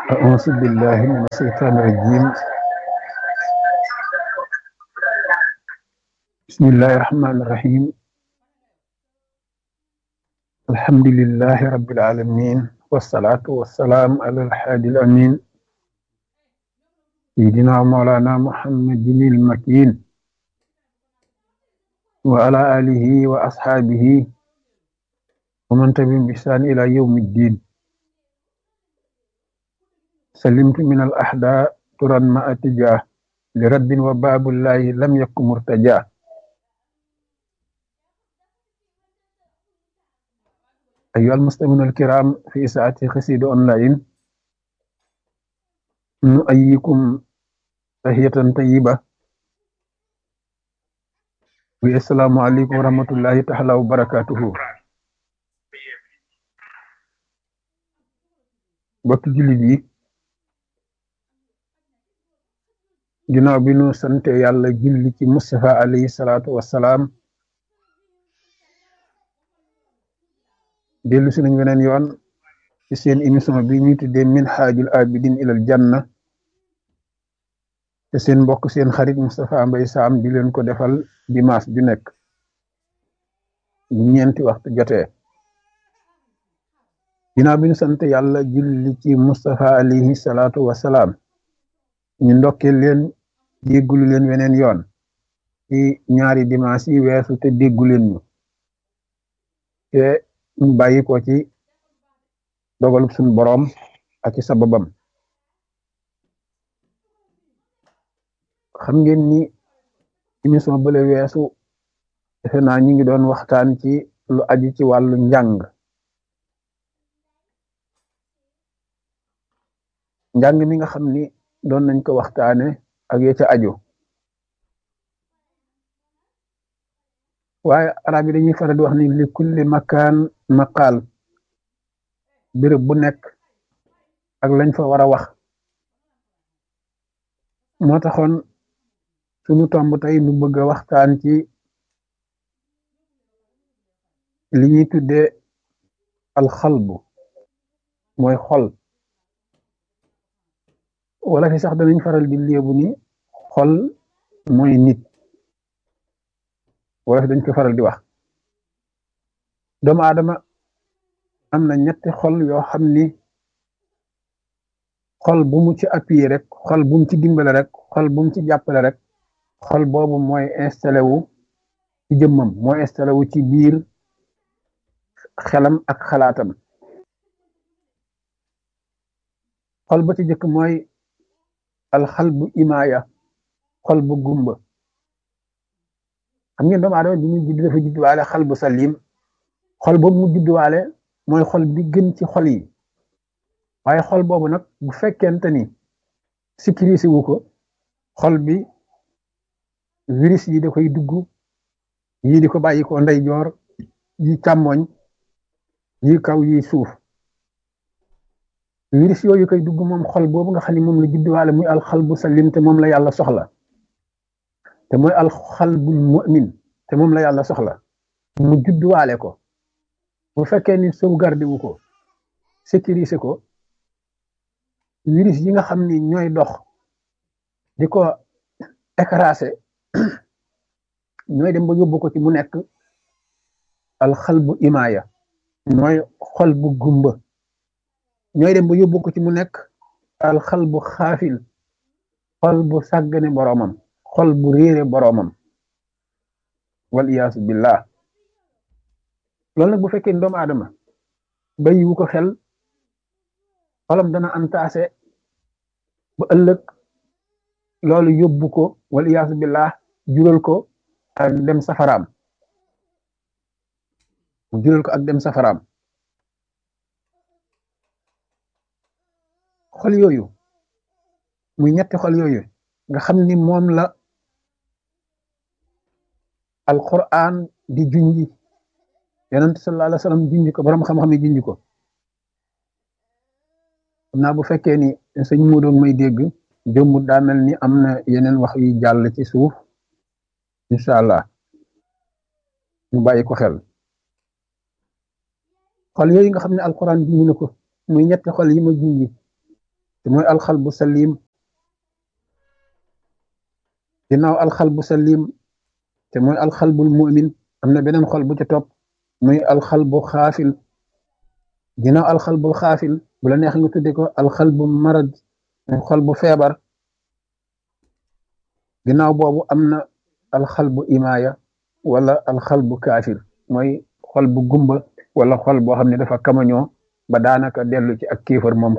أعوذ بالله من الشيطان الرجيم بسم الله الرحمن الرحيم الحمد لله رب العالمين والصلاة والسلام على الحادي الأمين سيدنا مولانا محمد المكين وعلى آله وأصحابه ومن تبعهم بإحسان إلى يوم الدين سلمت من الأحداء ترا ما أتجاه لرد وباب الله لم يكن مرتجاه أيها المسلمون الكرام في ساعة خسيد أونلاين نؤيكم تحية طيبة والسلام عليكم ورحمة الله تعالى وبركاته bokk jullit yi ginnaaw bi nu sante yàlla julli ci Mustafa alayhi salaatu wassalaam dellu si nañ weneen yoon ci seen émission bi ñuy tuddee minhaajul abidin ilal janna te seen mbokk seen xarit Moustapha Mbaye Sam di leen ko defal dimanche ju nekk bu ñeenti waxtu jotee ginnaaw bi ñu sant yàlla julli ci Moustapha alayhi salaatu wassalaam ñu ndokkee leen déggulu leen weneen yoon ci ñaari dimanche yi weesu te déggu leen ñu te ñu bàyyi ko ci dogalub suñu boroom ak ci sababam xam ngeen ni émission bële weesu defe naa ñu ngi doon waxtaan ci lu aju ci wàllu njàng njàng mi nga xam ni doon nañ ko waxtaane ak ya ca aju waaye arab yi dañuy faral di wax ni li kulli makaan maqaal béréb bu nekk ak lañ fa war a wax moo taxoon sunu tomb tey nu bëgg a waxtaan ci li ñuy tuddee alxalbu mooy xol wala fi sax danañ faral di léebu ni xol mooy nit wala fi dañ ko faral di wax doomu aadama am na ñetti xol yoo xam ni xol bu mu ci appuyé rek xol bu mu ci dimbale rek xol bu mu ci jàppale rek xol boobu mooy installé wu ci jëmmam mooy installé wu ci biir xelam ak xalaatam xol ba ci jëkk mooy alxal bu imaaya xol bu gumba xam ngeen doomu aadama bi muy judd dafa juddwaale xal bu salim xol boobu mu juddwaale mooy xol bi gën ci xol yi waaye xol boobu nag bu fekkente ni sécurisé wu ko xol bi virus yi da koy dugg yii di ko bàyyi ko ndeyjoor yi càmmoñ yi kaw yi suuf virus yooyu koy dugg moom xol boobu nga xam ne moom la judduwaale muy alxal bu salim te moom la yàlla soxla te mooy alxal bul mu'min te moom la yàlla soxla mu judduwaale ko bu fekkee ni sauvegarde wu ko sécuriser ko virus yi nga xam ni ñooy dox di ko écraser ñooy dem ba yóbbu ko ci mu nekk alxal bu imaaya mooy xol bu gumba ñooy dem ba yóbbu ko ci mu nekk alxal bu xaafil xol bu sàggane boroomam xol bu réere boroomam wal iyaasu billah loolu nag bu fekkee ni doomu aadama bàyyiwu ko xel xolam dana antaase ba ëllëg loolu yóbbu ko wal iyaasu billah jural ko ak dem safaraam mu jural ko ak dem safaraam xol yooyu muy ñetti xol yooyu nga xam ni moom la alquran di junji yonent sallallahu alayhi wa sallam junji ko borom xam-xam yi junji ko xam naa bu fekkee ni sëñ mu doon may dégg jëmmut daa mel ni am na yeneen wax yu jàll ci suuf incha allah ñu bàyyi ko xel xol yooyu nga xam ne alquran junji na ko muy ñetti xol yi ma junji te mooy alxalbu salim ginnaaw alxalbu salim te mooy alxalbul mu'min am na beneen xol bu ca topp muy alxalbu xaafil ginnaaw alxalbul xaafil bu la neex nga tudde ko alxalbu marad muy xol bu feebar ginnaaw boobu am na alxalbu imaaya wala alxalbu kaafir mooy xol bu gumba wala xol boo xam ne dafa kamañoo ba daanaka dellu ci ak kéefar moom